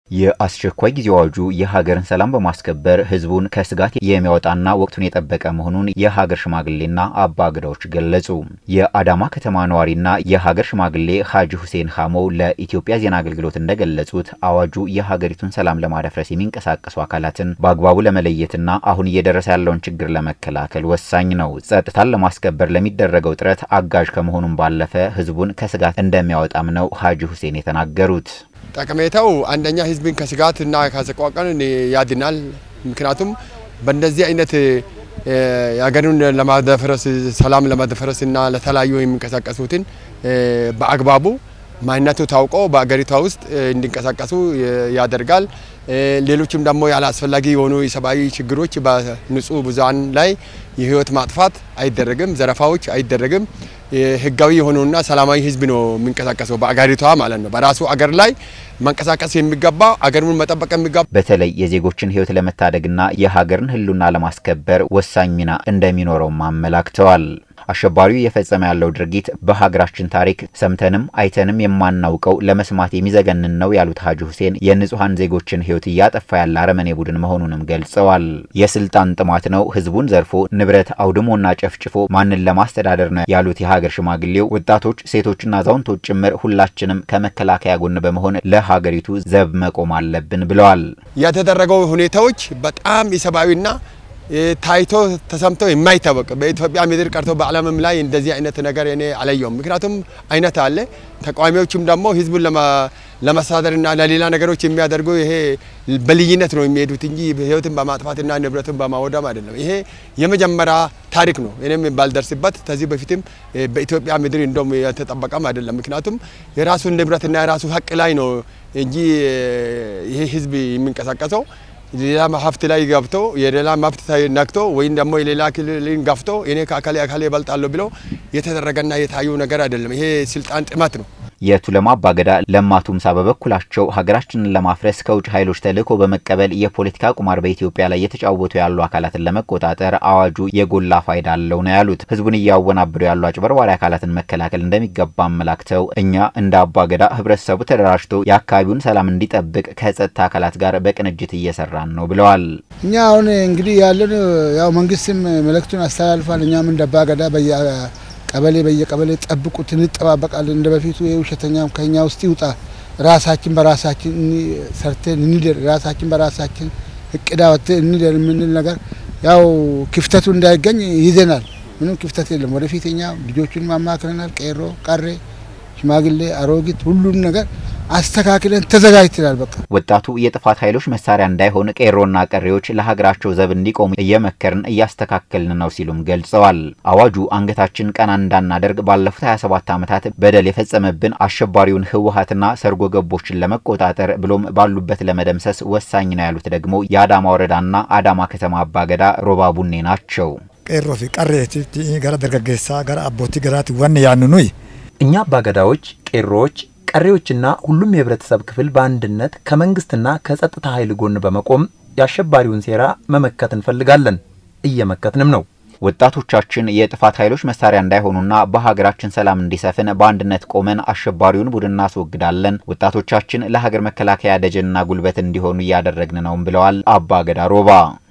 የአስቸኳይ ጊዜ አዋጁ የሀገርን ሰላም በማስከበር ህዝቡን ከስጋት የሚያወጣና ወቅቱን የጠበቀ መሆኑን የሀገር ሽማግሌና አባ ገዳዎች ገለጹ። የአዳማ ከተማ ነዋሪና የሀገር ሽማግሌ ሀጂ ሁሴን ሀሞ ለኢትዮጵያ ዜና አገልግሎት እንደገለጹት አዋጁ የሀገሪቱን ሰላም ለማደፍረስ የሚንቀሳቀሱ አካላትን በአግባቡ ለመለየትና አሁን እየደረሰ ያለውን ችግር ለመከላከል ወሳኝ ነው። ጸጥታን ለማስከበር ለሚደረገው ጥረት አጋዥ ከመሆኑም ባለፈ ህዝቡን ከስጋት እንደሚያወጣም ነው ሀጂ ሁሴን የተናገሩት። ጠቀሜታው አንደኛ ህዝብን ከስጋት እና ከሰቆቃን ያድናል። ምክንያቱም በእንደዚህ አይነት የሀገሩን ለማደፍረስ ሰላም ለማደፍረስ እና ለተለያዩ የሚንቀሳቀሱትን በአግባቡ ማንነቱ ታውቆ በአገሪቷ ውስጥ እንዲንቀሳቀሱ ያደርጋል። ሌሎችም ደግሞ ያለ አስፈላጊ የሆኑ የሰብአዊ ችግሮች በንጹህ ብዙሃን ላይ የህይወት ማጥፋት አይደረግም፣ ዘረፋዎች አይደረግም። ህጋዊ የሆነውና ሰላማዊ ህዝብ ነው የሚንቀሳቀሰው በአገሪቷ ማለት ነው። በራሱ አገር ላይ መንቀሳቀስ የሚገባ አገሩን መጠበቅ የሚገባ በተለይ የዜጎችን ህይወት ለመታደግና የሀገርን ህልውና ለማስከበር ወሳኝ ሚና እንደሚኖረውም አመላክተዋል። አሸባሪው እየፈጸመ ያለው ድርጊት በሀገራችን ታሪክ ሰምተንም አይተንም የማናውቀው ለመስማት የሚዘገንን ነው ያሉት ሀጂ ሁሴን የንጹሐን ዜጎችን ህይወት እያጠፋ ያለ አረመኔ ቡድን መሆኑንም ገልጸዋል። የስልጣን ጥማት ነው ህዝቡን ዘርፎ ንብረት አውድሞና ጨፍጭፎ ማንን ለማስተዳደር ነው ያሉት የሀገር ሽማግሌው ወጣቶች፣ ሴቶችና አዛውንቶች ጭምር ሁላችንም ከመከላከያ ጎን በመሆን ለሀገሪቱ ዘብ መቆም አለብን ብለዋል። የተደረገው ሁኔታዎች በጣም የሰብአዊና ታይቶ ተሰምቶ የማይታወቅ በኢትዮጵያ ምድር ቀርቶ በዓለምም ላይ እንደዚህ አይነት ነገር እኔ አላየውም። ምክንያቱም አይነት አለ። ተቃዋሚዎችም ደግሞ ህዝቡን ለመሳደርና ለሌላ ነገሮች የሚያደርጉ ይሄ በልዩነት ነው የሚሄዱት እንጂ ህይወትን በማጥፋትና ንብረትን በማወደም አይደለም። ይሄ የመጀመሪያ ታሪክ ነው። እኔም ባልደርስበት ከዚህ በፊትም በኢትዮጵያ ምድር እንደም የተጠበቀም አይደለም። ምክንያቱም የራሱን ንብረትና የራሱ ሀቅ ላይ ነው እንጂ ይሄ ህዝብ የሚንቀሳቀሰው ሌላ ሀብት ላይ ገብቶ የሌላ ሀብት ነክቶ ወይም ደግሞ የሌላ ክልልን ገፍቶ እኔ ከአካሌ አካሌ እበልጣለሁ ብሎ የተደረገና የታዩ ነገር አይደለም። ይሄ ስልጣን ጥመት ነው። የቱለማ አባገዳ ለማ ቱምሳ በበኩላቸው ሀገራችንን ለማፍረስ ከውጭ ኃይሎች ተልዕኮ በመቀበል የፖለቲካ ቁማር በኢትዮጵያ ላይ እየተጫወቱ ያሉ አካላትን ለመቆጣጠር አዋጁ የጎላ ፋይዳ አለው ነው ያሉት። ህዝቡን እያወናበዱ ያሉ አጭበርባሪ አካላትን መከላከል እንደሚገባ አመላክተው እኛ እንደ አባገዳ ህብረተሰቡ ተደራጅቶ የአካባቢውን ሰላም እንዲጠብቅ ከጸጥታ አካላት ጋር በቅንጅት እየሰራን ነው ብለዋል። እኛ አሁን እንግዲህ ያለን ያው መንግስትም መልእክቱን አስተላልፏል። እኛም እንደ አባገዳ በየ ቀበሌ በየቀበሌ ጠብቁት፣ እንጠባበቃለን። እንደ በፊቱ የውሸተኛም ከኛ ውስጥ ይውጣ። ራሳችን በራሳችን ሰርተን እንደር፣ ራሳችን በራሳችን እቅድ አወጥተን እንደር የምንል ነገር ያው ክፍተቱ እንዳይገኝ ይዘናል። ምንም ክፍተት የለም። ወደፊት እኛ ልጆቹን ማማክረናል። ቄሮ፣ ቀሬ፣ ሽማግሌ፣ አሮጊት ሁሉን ነገር አስተካክለን ተዘጋጅተናል። በቃ ወጣቱ የጥፋት ኃይሎች መሳሪያ እንዳይሆን ቄሮና ቀሬዎች ለሀገራቸው ዘብ እንዲቆሙ እየመከርን እያስተካከልን ነው ሲሉም ገልጸዋል። አዋጁ አንገታችን ቀና እንዳናደርግ ባለፉት 27 ዓመታት በደል የፈጸመብን አሸባሪውን ህወሀትና ሰርጎ ገቦችን ለመቆጣጠር ብሎም ባሉበት ለመደምሰስ ወሳኝ ነው ያሉት ደግሞ የአዳማ ወረዳና አዳማ ከተማ አባገዳ ሮባ ቡኔ ናቸው። ቄሮ ፊ ቀሬቲ ገራ ደርገጌሳ ገራ አቦቲ ገራት ወን ያንኑይ እኛ አባገዳዎች ቄሮዎች ቀሪዎችና ሁሉም የህብረተሰብ ክፍል በአንድነት ከመንግስትና ከጸጥታ ኃይል ጎን በመቆም የአሸባሪውን ሴራ መመከት እንፈልጋለን። እየመከትንም ነው። ወጣቶቻችን የጥፋት ኃይሎች መሳሪያ እንዳይሆኑና በሀገራችን ሰላም እንዲሰፍን በአንድነት ቆመን አሸባሪውን ቡድን እናስወግዳለን። ወጣቶቻችን ለሀገር መከላከያ ደጀንና ጉልበት እንዲሆኑ እያደረግን ነውም ብለዋል አባ ገዳ ሮባ።